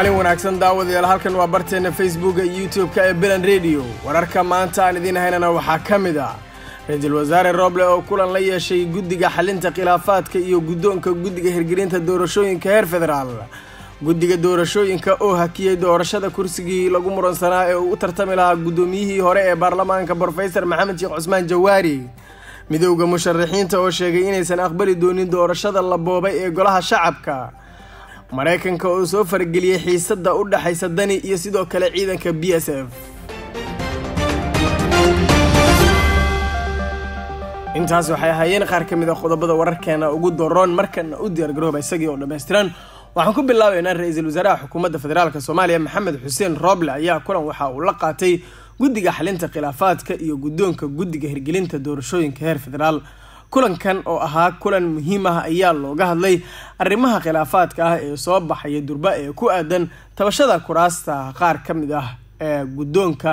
maalin wanaagsan daawadayaal halkan waa barteenna facebooka iyo youtube-ka ee bilan radio wararka maanta aan idiin haynana waxaa ka mid ah ra-iisul wasaare rooble oo kulan la yeeshay guddiga xalinta khilaafaadka iyo guddoonka guddiga hirgelinta doorashooyinka heer federaal guddiga doorashooyinka oo hakiyey doorashada kursigii lagu muransanaa ee uu u tartami lahaa guddoomiyihii hore ee baarlamaanka brofesor maxamed sheekh cusmaan jawaari midowda musharaxiinta oo sheegay inaysan aqbali doonin doorashada la boobay ee golaha shacabka maraykanka oo soo farageliyey xiisada u dhexaysa dani iyo sidoo kale ciidanka b s f intaas waxay ahaayeen qaar ka mid a qodobada wararkeena ugu doroon markana u diyaargarooba isagii oo dhammaystiran waxaan ku bilaabaynaa ra-iisul wasaaraha xukuumadda federaalk soomaaliya maxamed xuseen rooble ayaa kulan waxa uu la qaatay guddiga xalinta khilaafaadka iyo guddoonka guddiga hirgelinta doorashooyinka heer federaal kulankan oo ahaa kulan muhiim ah ayaa looga hadlay arrimaha khilaafaadka ah ee soo baxaya durba ee ku aadan tabashada kuraasta qaar ka mid ah ee guddoonka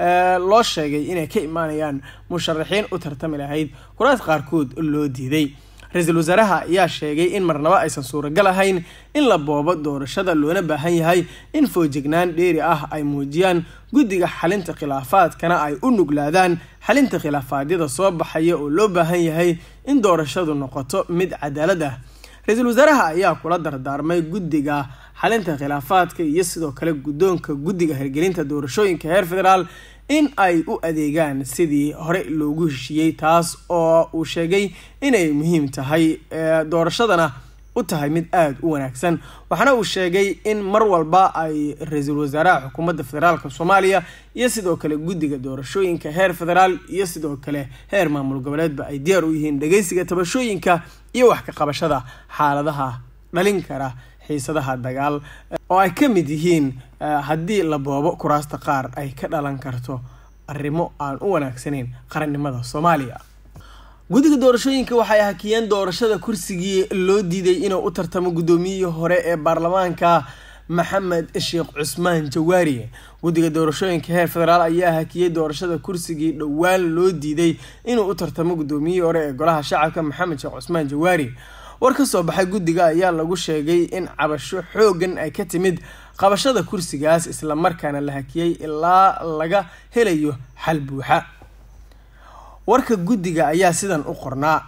loo sheegay inay ka imaanayaan musharaxiin u tartami lahayd kuraas qaarkood loo diiday ra-iisul wasaaraha ayaa sheegay in marnabo aysan suuragal ahayn in la boobo doorashada loona baahan yahay in foojignaan dheeri ah ay muujiyaan guddiga xalinta khilaafaadkana ay u nuglaadaan xalinta khilaafaadyada soo baxaya oo loo baahan yahay in doorashadu noqoto mid cadaalad ah ra-iisul wasaaraha ayaa kula dardaarmay guddiga xalinta khilaafaadka iyo sidoo kale guddoonka guddiga hirgelinta doorashooyinka heer federaal in ay u adeegaan sidii hore loogu heshiiyey taas oo uu sheegay inay muhiim tahay doorashadana u tahay mid aada u wanaagsan waxaana uu sheegay in mar walba ay ra-iisul wasaaraha xukuumadda federaalk soomaaliya iyo sidoo kale guddiga doorashooyinka heer federaal iyo sidoo kale heer maamul goboleedba ay diyaar u yihiin dhageysiga tabashooyinka iyo wax ka qabashada xaaladaha dhalin kara xiisadaha dagaal oo ay ka mid yihiin haddii la boobo kuraasta qaar ay ka dhalan karto arrimo aan u wanaagsanayn qarannimada soomaaliya guddiga doorashooyinka waxay hakiyeen doorashada kursigii loo diiday inuu u tartamo guddoomiyihii hore ee baarlamaanka maxamed sheekh cusmaan jawaari guddiga doorashooyinka heer federaal ayaa hakiyey doorashada kursigii dhowaan loo diiday inuu u tartamo guddoomiyihii hore ee golaha shacabka maxamed sheekh cusmaan jawaari war ka soo baxay guddiga ayaa lagu sheegay in cabasho xoogan ay ka timid qabashada kursigaas islamarkaana la hakiyey ilaa laga helayo xal buuxa warka guddiga ayaa sidan u qornaa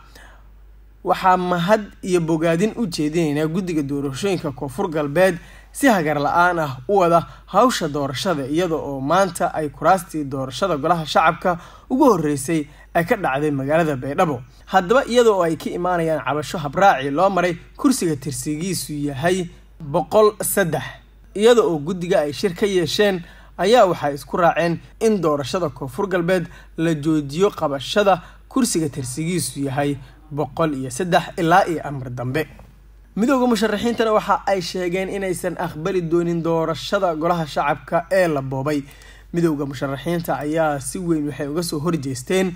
waxaa mahad iyo bogaadin u jeedinaynaa guddiga doorashooyinka koonfur galbeed si hagar la-aan ah u wada hawsha doorashada iyada oo maanta ay kuraastii doorashada golaha shacabka ugu horeysay ay ka dhacday magaalada baydhabo haddaba iyada oo ay ka imaanayaan cabasho habraaci loo maray kursiga tirsigiisu yahay boqol saddex iyada oo guddiga ay shir ka yeesheen ayaa waxay isku raaceen in doorashada koonfur galbeed la joojiyo qabashada kursiga tirsigiisu yahay boqol iyo saddex ilaa iyo amar dambe midooda musharaxiintana waxa ay sheegeen inaysan aqbali doonin doorashada golaha shacabka ee la boobay midowda musharaxiinta ayaa si weyn waxay uga soo horjeesteen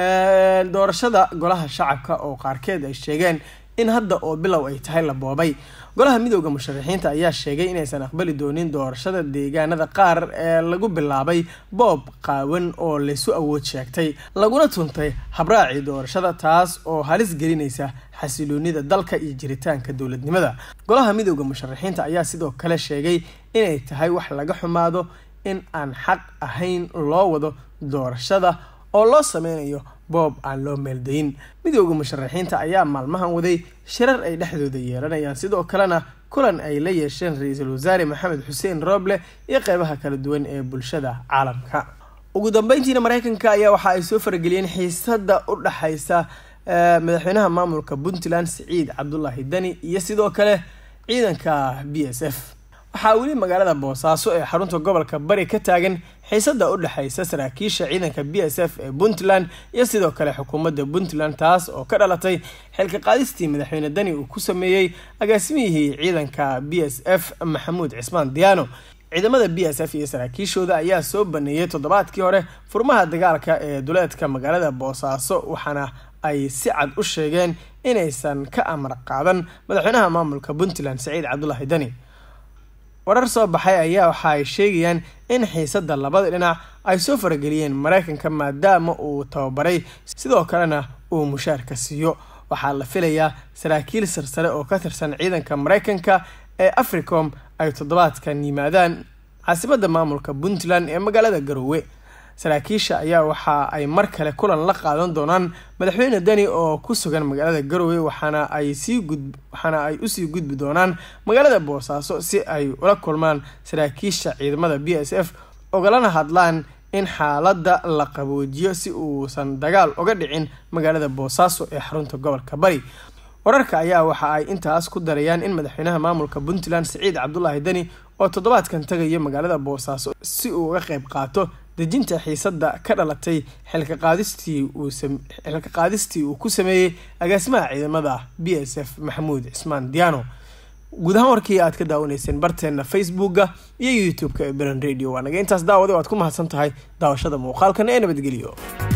doorashada golaha shacabka oo qaarkeed ay sheegeen in hadda oo bilow ay tahay la boobay golaha midooda musharaxiinta ayaa sheegay inaysan aqbali doonin doorashada deegaanada qaar ee lagu bilaabay boob qaawan oo laysu awood sheegtay laguna tuntay habraacii doorashada taas oo halis gelinaysa xasiloonida dalka iyo jiritaanka dowladnimada golaha midooda musharaxiinta ayaa sidoo kale sheegay inay tahay wax laga xumaado in aan xaq ahayn loo wado doorashada oo loo sameynayo boob aan loo meeldayin midooda musharaxiinta ayaa maalmahan waday shirar ay dhexdooda yeelanayaan sidoo kalena kulan ay la yeesheen ra-iisul wasaare maxamed xuseen rooble iyo qeybaha kala duwan ee bulshada caalamka ugu dambeyntiina mareykanka ayaa waxa ay soo farageliyeen xiisada u dhexaysa madaxweynaha maamulka puntland siciid cabdulaahi dani iyo sidoo kale ciidanka b s f waxaa weli magaalada boosaaso ee xarunta gobolka bari ka taagan xiisada u dhexaysa saraakiisha ciidanka b s f ee puntland iyo sidoo kale xukuumadda puntland taas oo ka dhalatay xilka qaadistii madaxweyne dani uu ku sameeyey agaasimihii ciidanka b s f maxamuud cismaan diyaano ciidamada b s f iyo saraakiishooda ayaa soo baneeyey toddobaadkii hore furmaha dagaalka ee duleedka magaalada boosaaso waxaana ay si cad u sheegeen inaysan ka amar qaadan madaxweynaha maamulka puntland saciid cabdulaahi dani warar soo baxay ayaa waxa ay sheegayaan in xiisada labada dhinac ay soo farageliyeen mareykanka maadaama uu tababaray sidoo kalena uu mushaarka siiyo waxaa la filayaa saraakiil sarsare oo ka tirsan ciidanka mareykanka ee africom ay toddobaadkan yimaadaan caasimadda maamulka puntland ee magaalada garowe saraakiisha ayaa waxa ay mar kale kulan la qaadan doonaan madaxweyne deni oo ku sugan magaalada garowe waxaana ay sii gud waxaana ay usii gudbi doonaan magaalada boosaaso si ay ula kulmaan saraakiisha ciidamada b s f ogalana hadlaan in xaaladda la qaboojiyo si uusan dagaal uga dhicin magaalada boosaaso ee xarunta gobolka bari wararka ayaa waxa ay intaas ku darayaan in madaxweynaha maamulka puntland siciid cabdulaahi deni oo toddobaadkan tagaya magaalada boosaaso si uu uga qeyb qaato dejinta xiisadda ka dhalatay xilka qaadistii uu ku sameeyey agaasimaha ciidamada b s f maxamuud cismaan diano guud ahaan warkii aad ka daawanayseen barteena facebooka iyo youtube-ka ee beran radio waa naga intaas daawada o aad ku mahadsan tahay daawashada muuqaalkan ee nabadgeliyo